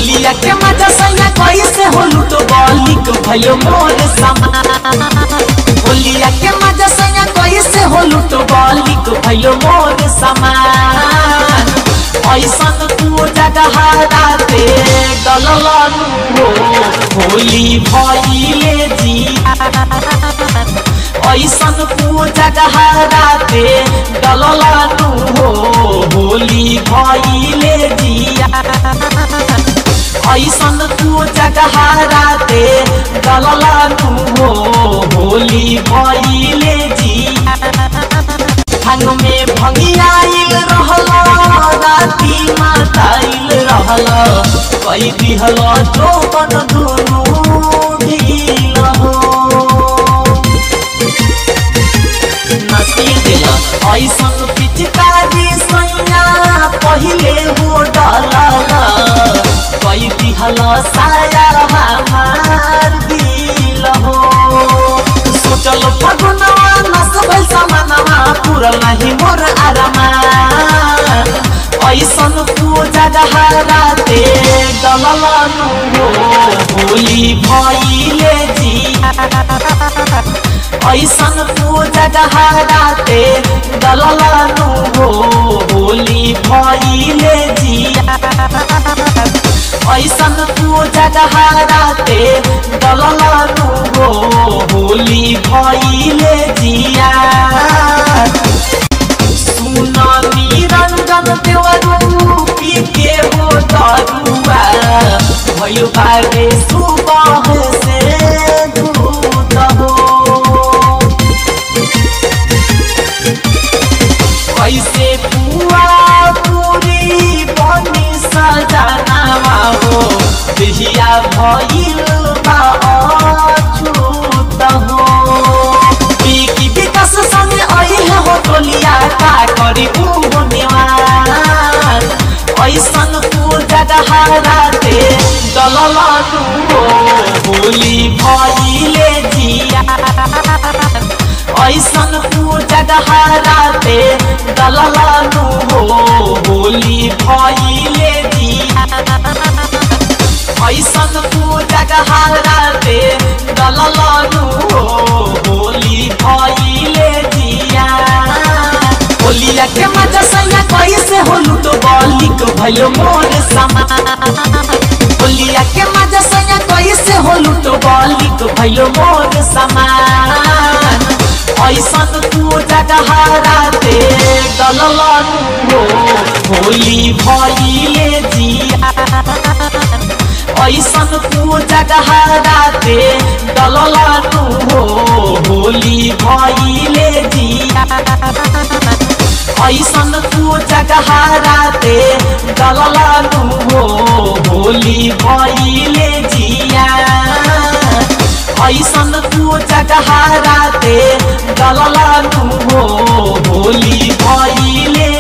होलिया के मजा सैया कैसे हो लूटो बलिक भयो मोर समान होलिया के मजा सैया कैसे हो लूटो बलिक भयो मोर समान ऐसन तू जगह राते गललनु हो होली भइले जिया ऐसन तू जगह राते गललनु हो होली भइले जिया ऐसन तू जगह राते गललनु हो होली भइले जिया भांग में भंगियाइल रहल राती माताइल रहल कई दिहल जोबन दुनु ढील हो नसीब दिल ऐसन पिचकारी सैया पहिले हो डलल कई दिहल साया हमार दिल हो सोचल फगुनवा नस भइल समानवा पुरल नाही मोर आरामा ऐसन तू जगह राते डललनु हो होली भइले जिया ऐसन तू जगह राते डललनु हो होली भइले जिया ऐसन तू जगह राते डललनु हो होली भइले जिया सुन निरंजन देवरू पी के हो दरुआ भयो बारे सुबह से दूत हो कैसे पुआ पूरी बनी सजनावा हो देहिया भइल बा अछूत हो बिकी विकास संग अइहे हो टोलिया का करी उहो निवार ऐसन तू जगह राते डललनु हो होली भइले जिया ऐसन तू जगह राते डललनु हो होली भइले जिया ऐसन तू जगह राते डललनु हो होली भइले जिया होलिया के मजा सैया कैसे हो लूटो बलिक भयो मोर समान होलिया के मजा सैया कैसे हो लूटो बलिक भयो मोर समान ऐसन तू जगह राते डललनु हो होली भइले जिया ऐसन तू जगह राते डललनु हो होली भइले जिया ऐसन तू जगह राते डललनु हो होली भइले जिया ऐसन तू जगह राते डललनु हो होली भइले